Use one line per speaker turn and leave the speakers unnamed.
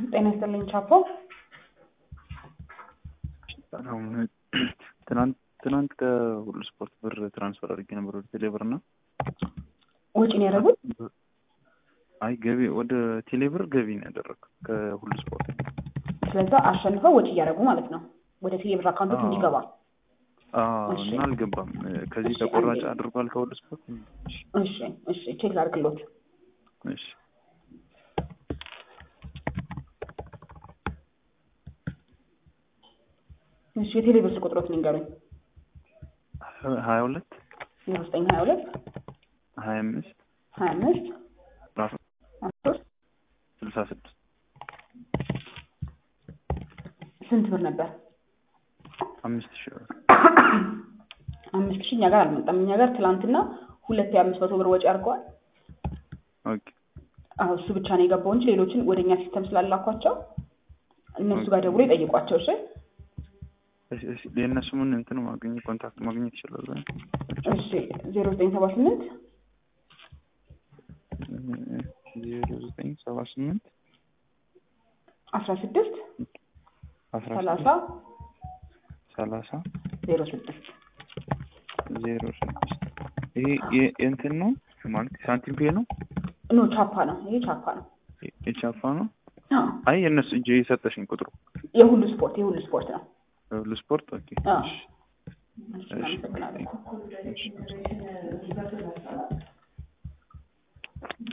ጤና ይስጥልኝ ቻፖ።
አሁን ትናንት ትናንት ከሁሉ ስፖርት ብር ትራንስፈር አድርጌ ነበር ወደ ቴሌብር እና
ወጪ ነው ያደረጉት?
አይ ገቢ ወደ ቴሌብር ገቢ ነው ያደረግኩት ከሁሉ ስፖርት።
ስለዛ አሸንፈው ወጪ እያደረጉ ማለት ነው ወደ ቴሌብር አካውንቶች እንዲገባ።
አዎ
እሺ።
እና አልገባም። ከዚህ
እሺ፣
ተቆራጭ
አንዴ።
አድርጓል ከሁሉ ስፖርት።
እሺ እሺ፣ ቼክ ላድርግሎት።
እሺ
እሺ፣ የቴሌብር ስልክ ቁጥሮት ንገሩኝ።
ሀያ ሁለት
ዜሮ ዘጠኝ ሀያ ሁለት
ሀያ አምስት
ሀያ አምስት
ራሱ
አስራ ሶስት
ስልሳ ስድስት
ስንት ብር ነበር?
አምስት ሺህ ብር
አምስት ሺህ እኛ ጋር አልመጣም። እኛ ጋር ትላንትና ሁለት የአምስት መቶ ብር ወጪ አድርገዋል።
ኦኬ
አዎ እሱ ብቻ ነው የገባው እንጂ ሌሎችን ወደ እኛ ሲስተም ስላላኳቸው እነሱ ጋር ደውሎ ይጠይቋቸው። እሺ
እሺ፣ እሺ። የእነሱ ምን እንትን ማግኘት ኮንታክት ማግኘት ይችላል?
እሺ ዜሮ ዘጠኝ ሰባ ስምንት
ዜሮ ዘጠኝ ሰባ ስምንት
አስራ ስድስት
አስራ
ሰላሳ
ስድስት ሰላሳ
ዜሮ ስድስት
ዜሮ ስድስት ይሄ የ- የእንትን ነው ማለት ሳንቲም ፔ ነው
ኖ ቻፓ ነው። ይሄ ቻፓ ነው።
የ- የቻፋ ነው።
አዎ
አይ የእነሱ እጅ የሰጠሽኝ ቁጥሩ
የሁሉ ስፖርት የሁሉ ስፖርት ነው።
ሁሉ ስፖርት ኦኬ።
አዎ
እሺ፣
እሺ፣ እናመሰግናለን።
እሺ።